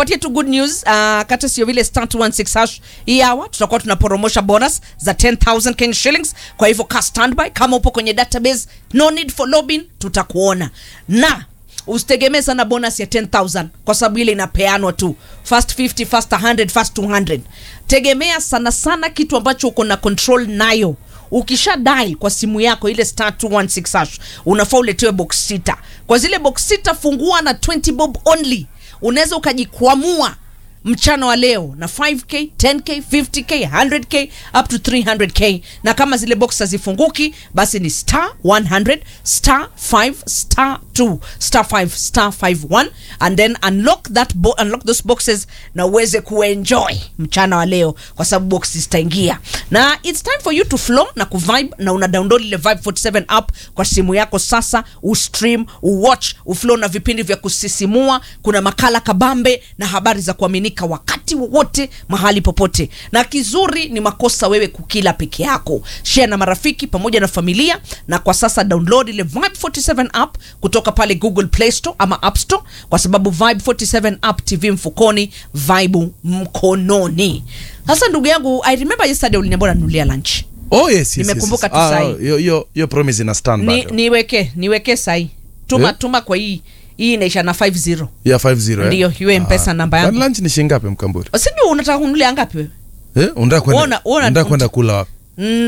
nikupatie tu good news uh, kata sio vile star 216 hash hii hour tutakuwa tunaporomosha bonus za 10000 Kenya shillings kwa hivyo ka standby kama upo kwenye database no need for login tutakuona na usitegemee sana bonus ya 10000 kwa sababu ile inapeanwa tu first 50 first 100 first 200 tegemea sana sana kitu ambacho uko na control nayo ukisha dial kwa simu yako ile star 216 hash unafaa uletewe box sita kwa zile box sita fungua na 20 bob only unaweza ukajikwamua mchana wa leo na 5k 10k 50k 100k up to 300k na kama zile box hazifunguki basi ni star 100 star 5 star 2 star 5 star 51 and then unlock that bo unlock those boxes na uweze kuenjoy mchana wa leo kwa sababu box zitaingia na it's time for you to flow na kuvibe na una download ile vibe 47 app kwa simu yako sasa ustream uwatch uflow na vipindi vya kusisimua kuna makala kabambe na habari za kuaminika wakati wowote mahali popote na kizuri ni makosa wewe kukila peke yako share na marafiki pamoja na familia na kwa sasa download ile vibe 47 app kutoka pale google play store ama app store kwa sababu vibe 47 app tv mfukoni vibe mkononi sasa ndugu yangu i remember yesterday uliniambia unanunulia lunch oh yes, yes, Nimekumbuka yes, tu yes. sahi. Ah, hiyo- hiyo hiyo promise ina stand ni, bado. niweke niweke sahi tuma Eh? tuma kwa hii hii inaisha na 50 ya 50 eh? Ndiyo, hiyo M-Pesa namba yangu. Kwani lunch ni shilingi ngapi mkamburi sijui unataka kununulia ngapi wewe eh unataka kwenda Ona- ona- unataka kwenda kula wapi mm,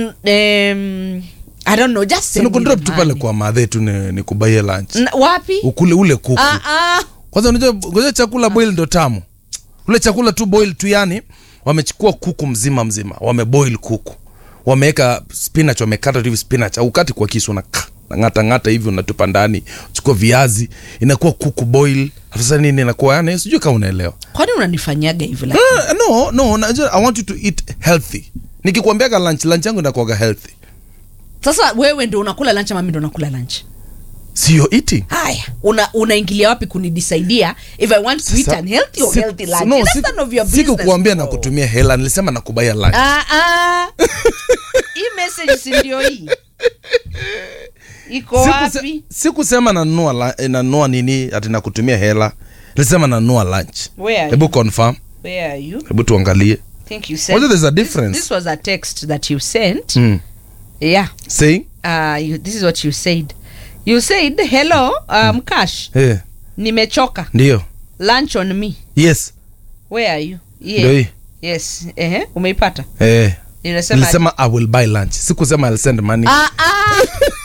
um, i don't know just send sina me kundrop the tu pale money. kwa madhe tu ni, ni kubaie lunch N- wapi ukule ule kuku ah, ah. kwanza unajua unajua chakula boil ndo tamu ule chakula tu boil tu yani wamechukua kuku mzima mzima wameboil kuku wameweka spinach wamekata tu hivi spinach au kati kwa kisu na ngata ngata hivi unatupa ndani chukua viazi inakuwa kuku boil sasa nini inakuwa yani sijui kama unaelewa kwani unanifanyaga hivi like? Ah, no no najua, i want you to eat healthy nikikwambiaga lunch lunch yangu inakuwaga healthy sasa wewe ndo unakula lunch ama mimi ndo nakula lunch sio eating haya una unaingilia wapi kunidisaidia if i want to eat Sasa- an healthy or si- healthy lunch no, That's si- none of your business, sikukuambia na bro. kutumia hela nilisema na kubaya lunch Ah, ah. hii message si ndio hii iko Sikuse- wapi sikusema nanunua la- eh, nanunua nini ati nakutumia hela nilisema nanunua lunch Where are hebu confirm where are you hebu tuangalie think you sent Whether there's a this, difference. this was a text that you sent mm. yeah saying uh, you, this is what you said you said hello um, cash eh nimechoka ndio lunch on me yes where are you ndio hii yes ehe umeipata eh inasema nilisema i will buy lunch sikusema i'll send money ah, ah.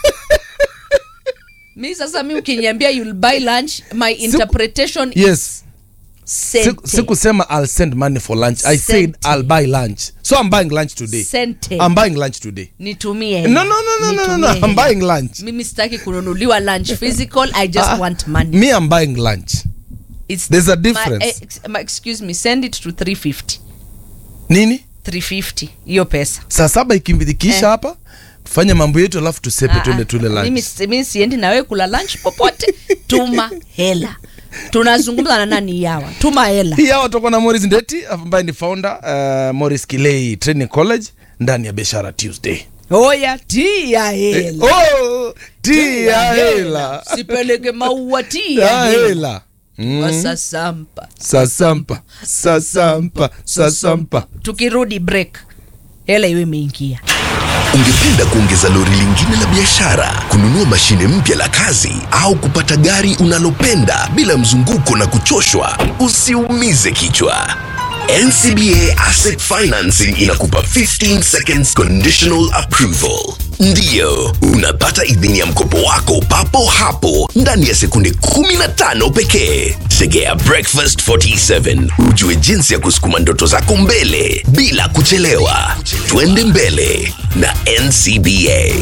mi sasa mi ukiniambia you'll buy lunch my interpretation yes sente. Siku- sikusema i'll send money for lunch i said Sente. i'll buy lunch so i'm buying lunch today Sente. i'm buying lunch today nitumie no no no no no no, no. Nitumie i'm hela. buying lunch mimi sitaki kununuliwa lunch physical i just Ah, want money me i'm buying lunch It's there's a my, difference. eh, ex- my, excuse me send it to 350 nini 350 hiyo pesa saa saba ikimbilikisha Eh. hapa tufanye mambo yetu alafu tusepe Ah, tuende ah, tule lunch mimi si- mimi siendi na wewe kula lunch popote tuma hela tunazungumza na nani yawa tuma hela hii hawa tutakuwa na Morris Ndeti ambaye ni founder uh, Morris Kilei Training College ndani ya Biashara Tuesday. oya tia hela Oh, tia hela. sipeleke maua tia Tia hela hela. Mm. wasasampa Sasampa, sasampa, sasampa. tukirudi break hela iwe imeingia Ungependa kuongeza lori lingine la biashara, kununua mashine mpya la kazi, au kupata gari unalopenda bila mzunguko na kuchoshwa? Usiumize kichwa. NCBA Asset Financing inakupa 15 seconds conditional approval. Ndiyo, unapata idhini ya mkopo wako papo hapo ndani ya sekunde 15 pekee. Segea Breakfast 47 ujue jinsi ya kusukuma ndoto zako mbele bila kuchelewa. Twende mbele na NCBA.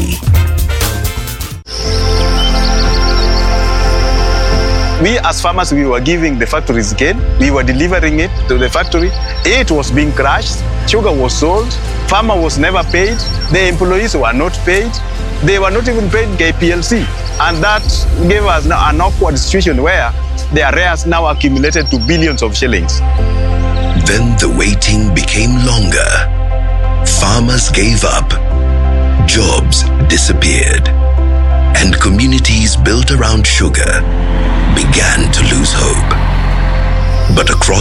we as farmers we were giving the factories gain we were delivering it to the factory it was being crushed sugar was sold farmer was never paid the employees were not paid they were not even paid kplc and that gave us now an awkward situation where the arrears now accumulated to billions of shillings Then the waiting became longer. Farmers gave up. Jobs disappeared. And communities built around sugar began to lose hope. But across